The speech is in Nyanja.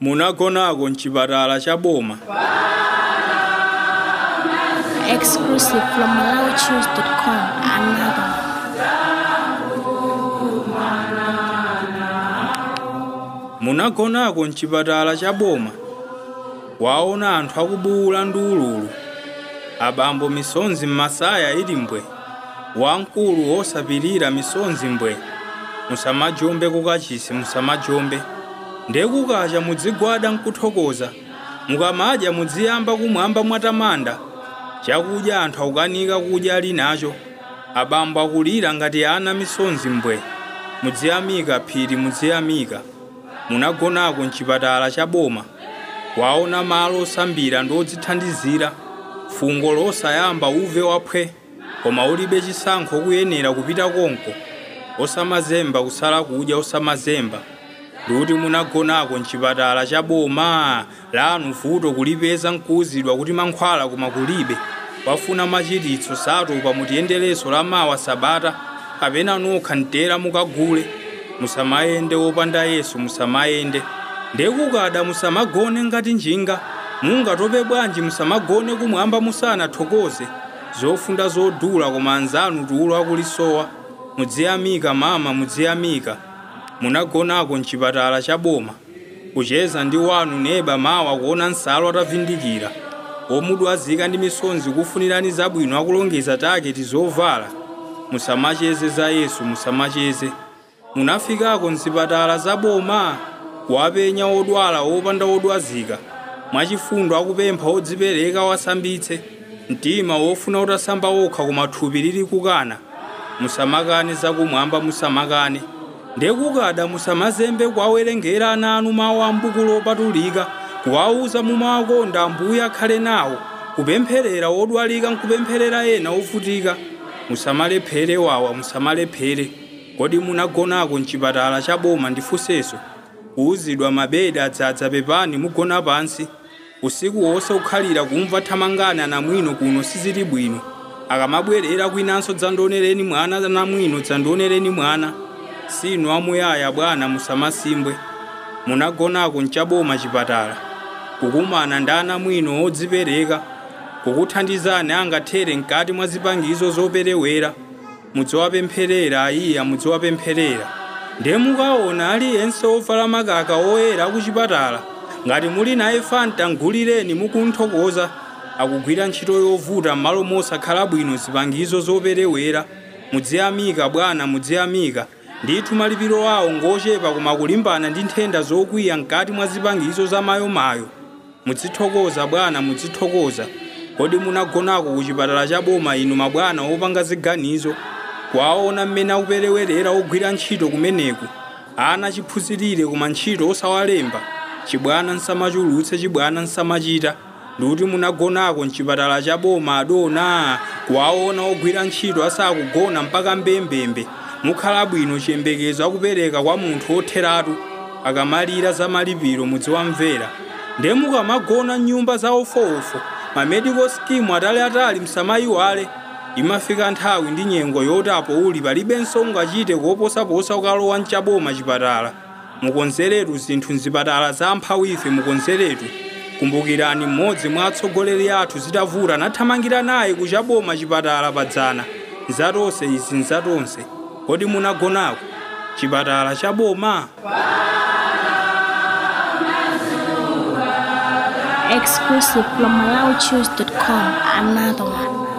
munagonako mchipatala cha boma Exclusive from MalawiChoose.com. Another. munagonako mchipatala cha boma waona anthu akubuwula ndi ululu abambo misonzi m'masaya ili mbwe wamkulu wosapirira misonzi mbwe musamajombe kukachisi musamajombe ndekukacha mudzigwada nkuthokoza mukamadya mudziyamba kumwamba mwatamanda chakudya anthu akukanika kudya ali nacho abambo akulira ngati ana misonzi mbwe mudziyamika phiri mudziyamika munagonako mchipatala cha boma waona malo osambira ndi odzithandizira fungo losayamba uve waphwe koma ulibe chisankho kuyenera kupita konko osamazemba kusala kudya osamazemba ndikuti munagonako mchipatala cha boma lanu vuto kulipeza nkuwuzidwa kuti mankhwala koma kulibe wafuna machiritso satopa mutiyendereso la mawa sabata kapena nokha mtera mukagule musamayende wopanda yesu musamayende ndekukada musamagone ngati njinga mungatope bwanji musamagone kumwamba musanathokoze zofunda zodula koma anzanu tulo akulisowa mudziyamika mama mudziyamika munagonako mchipatala cha boma kucheza ndi wanu neba mawa kuona nsalu atavindikira omudwazika ndi misonzi kufunirani zabwino akulongeza taketi zovala musamacheze za yesu musamacheze munafikako mzipatala za boma wapenya odwala wopanda odwazika mwachifundo akupempha odzipereka wasambitse mtima wofuna utasamba wokha koma thupi lili kukana musamakane zakumwamba musamakane ndekukada musamazembe kwawerengera ana anu mawu a mbuku lopatulika kuwawuza mumawakonda ambuye akhale nawo kupempherera wodwalika nkupempherera ena ovutika musamalephere wawa musamalephere kodi munagonako mchipatala cha boma ndifunseso kuwuzidwa mabedi adzadza pepani mugona pansi usiku wonse ukhalira kumva thamangana namwino kuno sizili bwino akamabwerera kwinanso dzandionereni mwana namwino dzandionereni mwana sinu amuyaya bwana musamasimbwe munagonako mchaboma chipatala kukumana ndi anamwino odzipereka kukuthandizani angathere mkati mwa zipangizo zoperewera mudziwapempherera ayiya mudziwapempherera ndiye mukaona aliyense ovala makaka oyera kuchipatala ngati muli naye fanta mgulireni mukunthokoza akugwira ntchito yovuta m'malo mosakhala bwino zipangizo zoperewera mudziyamika bwana mudziyamika ndithu malipiro awo ngochepa koma kulimbana ndi nthenda zokwiya mkati mwa zipangizo zamayomayo mudzithokoza bwana mudzithokoza kodi munagonako ku chipatala cha boma inu mabwana opanga ziganizo kwaona mmene akuperewerera ogwira ntchito kumeneku ana chiphunzirire koma ntchito osawalemba chibwana nsamachulutse chibwana nsamachita ndikuti munagonako mchipatala cha boma adona kwaona ogwira ntchito asakugona mpaka mbembembe mukhala bwino chiyembekezo akupereka kwa munthu otheratu akamalira za malipiro mudziwamvera ndiye mukamagona mnyumba za ofoofo mamedical scheme ataliatali msamayiwale imafika nthawi ndi nyengo yoti apo uli palibenso ungachite koposaposa ukalowa mchaboma chipatala mukonzeretu zinthu mzipatala za amphawife mukonzeretu kumbukirani mmodzi mwa atsogoleri athu zitavuta nathamangira naye kuchaboma chipatala padzana nzatonse izi nzatonse kodi munagonako chipatala cha boma Exclusive from MalawiChoose.com. Another one.